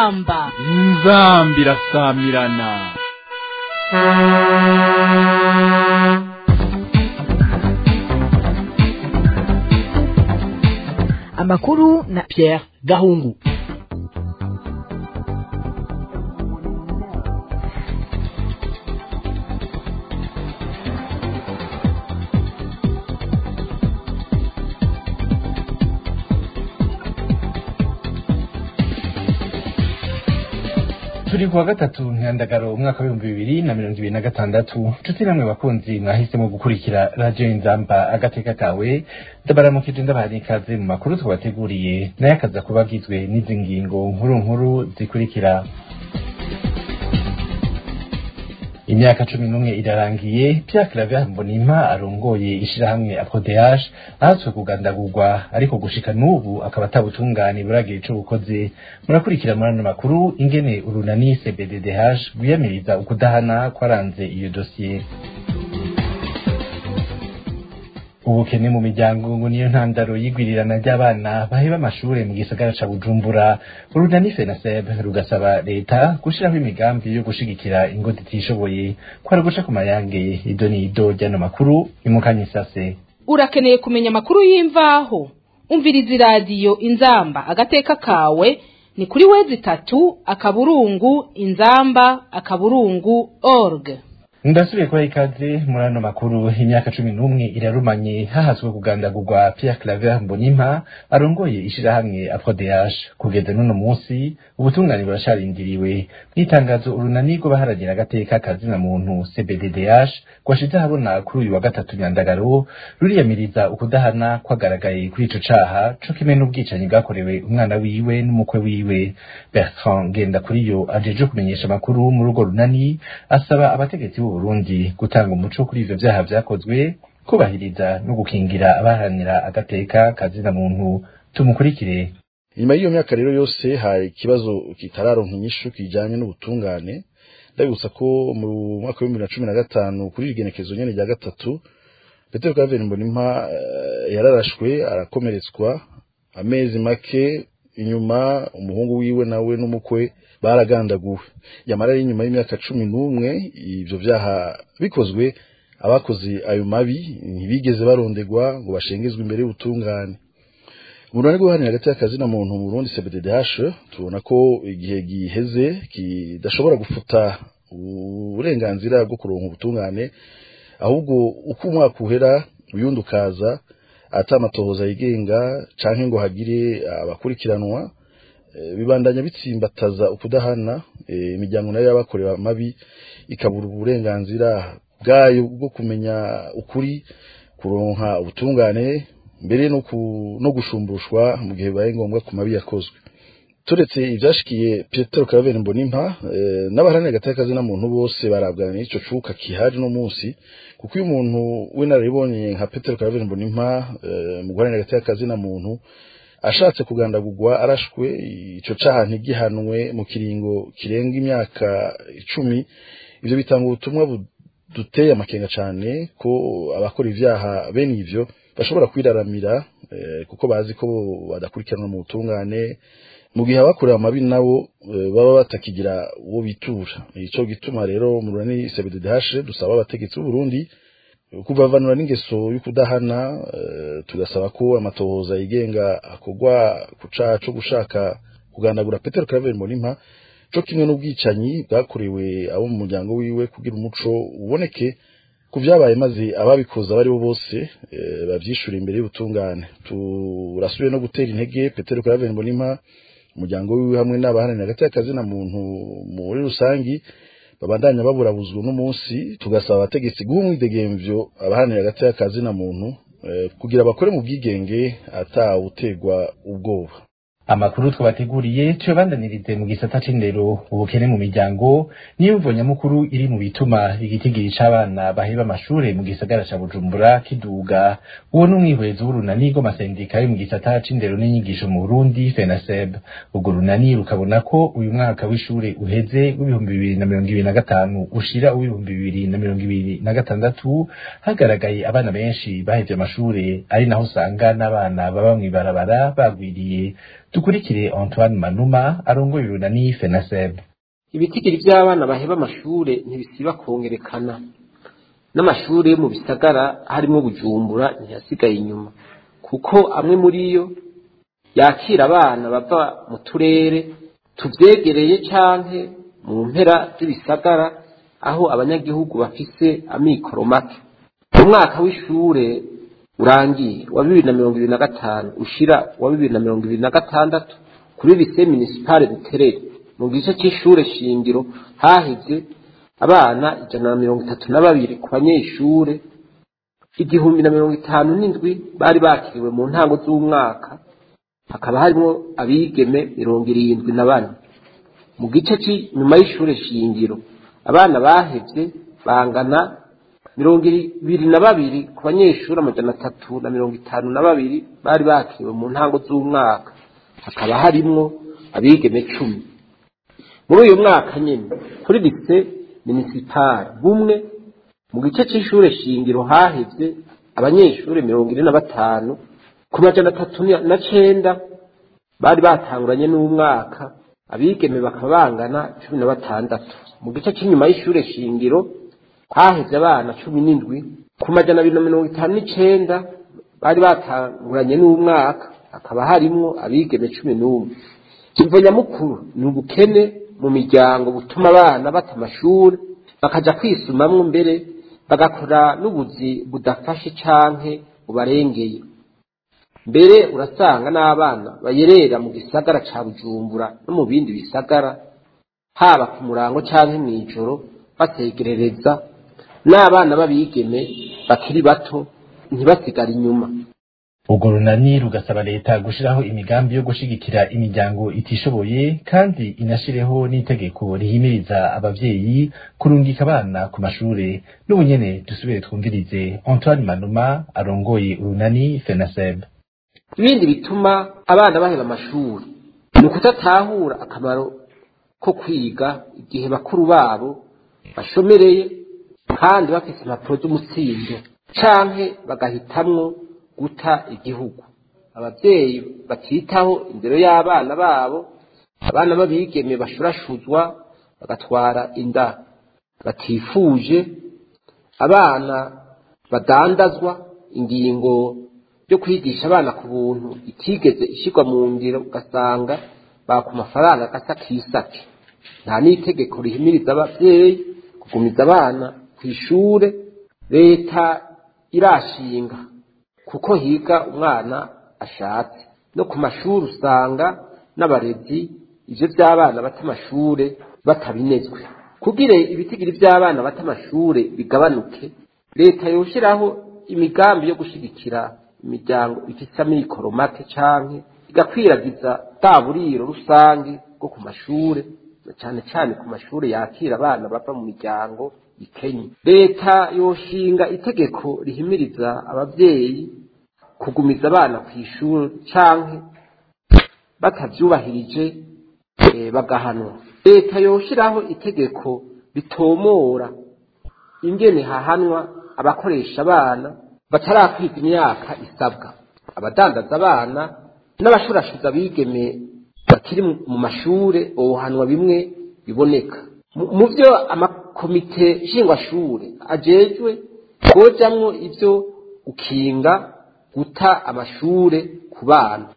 inzamba inzambi irasamirana amakuru na Pierre Gahungu turi kuwa gatatu ntandagaro umwaka w'ibihumbi bibiri na mirongo ibiri na gatandatu nshuti namwe bakunzi mwahisemo gukurikira radiyo inzamba agateka kawe ndabaramukije ndabaha ikaze mu makuru twabateguriye nayo akaza kuba agizwe n'izi ngingo nkuru nkuru zikurikira imyaka cumi n'umwe irarangiye Pierre Claver Mbonimpa arongoye ishirahamwe APRODH ahatswe kugandagurwa ariko gushika n'ubu akaba atabutungane buragira ico bukoze murakurikira muri ano makuru ingene urunani CBDDH rwiyamiriza ukudahana kwaranze iyo dosiye ubukene mu miryango ngo niyo ntandaro y'igwirirana ry'abana baheba amashure mu gisagara ca Bujumbura urunani FENASEB rugasaba leta gushiraho imigambi yo gushigikira ingo zitishoboye kwari guca ku mayange ido n'ido ry'ano makuru imukanye isase urakeneye kumenya amakuru y'imvaho umviriza iradiyo inzamba agateka kawe ni kuri wezi itatu akaburungu inzamba akaburungu org ndasubiye kubaha ikaze muri ano makuru imyaka cumi n'umwe irarumanye hahazwe kugandagurwa Pierre Claver Mbonimpa arongoye ishirahamwe APRODH kugeza n'uno munsi ubutungane burasharindiriwe mw'itangazo urunani rw'abaharanira agateka kazina muntu CBDDH rwashize ahabona kuri uyu wa gatatu nyandagaro ruriyamiriza ukudahana kwagaragaye kuri ico caha co kimwe n'ubwicanyi bwakorewe umwana wiwe n'umukwe wiwe Bertrand Ngendakuriyo ajeje kumenyesha amakuru muri urwo runani asaba abategetsi b'u Burundi gutanga umuco kuri ivyo vyaha vyakozwe kubahiriza no gukingira abaharanira agateka kazina muntu tumukurikire nyuma y'iyo myaka rero yose hari ikibazo kitararonka inyishu kijanye n'ubutungane ndabibutsa ko mu mwaka w'ibihumbi na cumi na gatanu kuri igenekezo nyene rya gatatu Petero Claver Mbonimpa uh, yararashwe arakomeretswa amezi make inyuma umuhungu wiwe nawe n'umukwe baragandaguwe yamara ari inyuma y'imyaka cumi n'umwe ivyo vyaha bikozwe abakoze ayo mabi ntibigeze barondegwa ngo bashengezwe imbere y'ubutungane umunani guhanira hagati y'akazi na muntu mu Burundi CBDDH tubona ko igihe giheze kidashobora gufuta uburenganzira bwo kuronka ubutungane ahubwo uko umwaka uhera uyundi ukaza ata amatohoza yigenga canke ngo hagire abakurikiranwa bibandanya bitsimbataza ukudahana imiryango nayo y'abakorewe amabi ikabura uburenganzira bwayo bwo kumenya ukuri kuronka ubutungane mbere no gushumbushwa mu gihe bibaye ngombwa ku mabi yakozwe turetse ivyashikiye Petero Claver Mbonimpa n'abaharanira agateka na muntu bose barabwana n'ico cuka kihari no munsi kuko uyu muntu w'inararibonye nka Petero Claver Mbonimpa mu guharanira agateka na muntu ashatse kugandagurwa arashwe ico caha ntigihanwe mu kiringo kirenga imyaka icumi ivyo bitanga ubutumwa buduteye amakenga cane ko abakora ivyaha bene ivyo bashobora kwiraramira kuko bazi ko badakurikiranwa mu butungane mu gihe abakorewe amabi nabo baba batakigira uwo bitura ico gituma rero mu runani CBDH dusaba abategetsi b'u Burundi kubavanura n'ingeso y'ukudahana tugasaba ko amatohoza yigenga akorwa ku caha co gushaka kugandagura Petero Claver Mbonimpa co kimwe n'ubwicanyi bwakorewe abo mu muryango wiwe kugira umuco uboneke ku vyabaye maze ababikoze abari bo bose bavyishura imbere y'ubutungane turasubiye no gutera intege Petero Claver Mbonimpa umuryango wiwe hamwe n'abaharanira hagati y'akazi na muntu muri rusangi babandanya baburabuzwa n'umunsi tugasaba abategetsi guha umwidegemvyo abaharanira hagati y'akazi na muntu kugira bakore mu bwigenge atawutegwa ubwoba amakuru twabateguriye tuyabandanirize mu gisata c'indero ubukene mu miryango niyo mvo nyamukuru iri mu bituma igitigiri c'abana baheba amashure mu gisagara ca bujumbura kiduga uwo n'umwihwezo w'urunani rw'amasendika yo mu gisata c'indero n'inyigisho mu burundi fenaseb urwo runani rukabona ko uyu mwaka w'ishure uheze w'ibihumbi bibiri na mirongo ibiri na gatanu ushira uw'ibihumbi bibiri na mirongo ibiri na gatandatu hagaragaye abana benshi bahevye amashure ari naho usanga n'abana baba mw'ibarabara bagwiriye dukurikire antoine manuma arongoye urunani fenaseb ibitigiri by'abana baheba amashure ntibisiba kongerekana n'amashuri yo mu bisagara harimo bujumbura ntiyasigaye inyuma kuko amwe muri yo yakira abana bava mu turere tuvyegereye canke mu mpera z'ibisagara aho abanyagihugu bafise amikoro make umwaka w'ishure urangiye wa bibiri na mirongo ibiri na gatanu ushira wa bibiri na mirongo ibiri na gatandatu kuri lise municipale buterere mu gice c'ishure shingiro haheze abana ijana na mirongo itatu na babiri ku banyeshure igihumbi na mirongo itanu n'indwi bari bakiriwe mu ntango z'umwaka hakaba harimo abigeme mirongo irindwi na bane mu gice cy'inyuma y'ishure shingiro abana bahevye bangana mirongo ibiri na babiri ku banyeshuri amajana atatu na mirongo itanu na babiri bari bakiriwe mu ntango z'umwaka hakaba harimwo abigeme cumi muri uyu mwaka nyine kuri lise minisipari bumwe mu gice cy'ishure shingiro hahevye abanyeshuri mirongo ine na batanu ku majana atatu na cenda bari batanguranye n'umwaka abigeme bakaba bangana cumi na batandatu mu gice cy'inyuma y'ishure shingiro haheze abana cumi n'indwi ku majana abiri na mirongo itanu n'icenda bari batanguranye n'umwaka hakaba harimwo abigeme cumi n'umwe imvo nyamukuru ni ubukene mu miryango butuma abana bata amashuri bakaja kwisumamwo mbere bagakora n'ubuzi budafashe canke bubarengeye mbere urasanga n'abana bayerera mu gisagara ca bujumbura no mu bindi bisagara haba ku murango canke mw'ijoro bategerereza n'abana b'abigeme bakiri bato ntibasigare inyuma urwo runani rugasaba leta gushiraho imigambi yo gushigikira imiryango itishoboye kandi inashireho n'itegeko rihimiriza abavyeyi kurungika abana ku mashure n'ubunyene dusubire twumvirize antoine manuma arongoye urunani fenaseb ibindi bituma abana baheba amashuri ni ukutatahura akamaro ko kwiga igihe bakuru babo bashomereye kandi bafite impapuro z'umutsindo canke bagahitamwo guta igihugu abavyeyi batitaho indero y'abana babo abana b'abigeme bashurashuzwa bagatwara inda batifuje abana badandazwa ingingo yo kwigisha abana ku buntu itigeze ishirwa mu ngiro ugasanga baka amafaranga gasa kisake nta n'itegeko rihimiriza abavyeyi kugumiza abana ku ishure leta irashinga kuko higa umwana ashatse no ku mashuri usanga n'abarezi ivyo vy'abana bata amashure batabinezwe kugira ibitigiri vy'abana bata amashure bigabanuke leta yoshiraho imigambi yo gushigikira imiryango ifise amikoro make canke igakwiragiza bwa buriro rusange bwo ku mashure cane cane ku mashure yakira abana bava mu miryango ikenye leta yoshinga itegeko rihimiriza abavyeyi kugumiza abana ku ishuri canke batavyubahirije eh, bagahanwa leta yoshiraho itegeko bitomora ingene hahanwa abakoresha abana batarakwiga imyaka isabwa abadandaza abana n'abashurashuza bigeme bakiri mu mashure bohanwa bimwe biboneka mu vyo amakomite nshingwashure ajejwe kojamwo ivyo gukinga guta amashure ku bana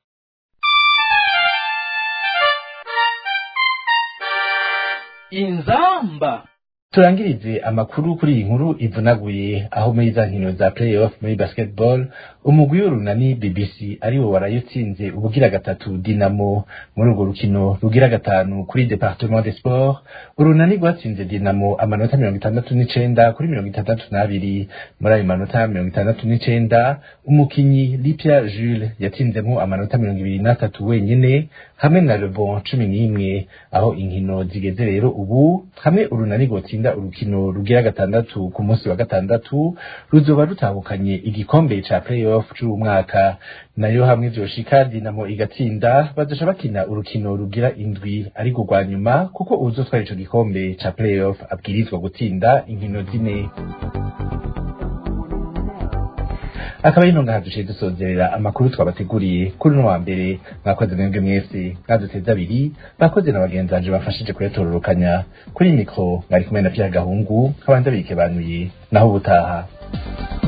inzamba turangirize amakuru kuri iyi nkuru ivunaguye aho muri za nkino za playoff muri basketball umugwi w'urunani bbc ariwo warayutsinze ubugira gatatu dinamo muri urwo rukino rugira gatanu kuri departement de sport urunani rwatsinze dinamo amanota mirongo itandatu n'icenda kuri mirongo itandatu n'abiri muri ayo manota mirongo itandatu n'icenda umukinyi lipia jules yatsinzemo amanota mirongo ibiri n'atatu wenyene hamwe na lebon cumi n'imwe aho inkino zigeze rero ubu hamwe urunani rwotsinda urukino rugira gatandatu ku munsi wa gatandatu ruzoba rutahukanye igikombe ca playoff c'uwu mwaka nayo hamwe vyoshika dinamo igatsinda bazoca bakina urukino rugira indwi ariko rwa nyuma kuko uzotwara ico gikombe ca playoff abwirizwa gutsinda inkino zine akaba ari ntunga haduciye dusozerera amakuru twabateguriye kuri uno wa mbere mwakoze mwebwe mwese mwaduteze abiri bakoze na bagenzi banje bafashije kuyatororokanya kuri mikro mwari kumwe na Pierre Gahungu nkabandi bikebanuye naho ubutaha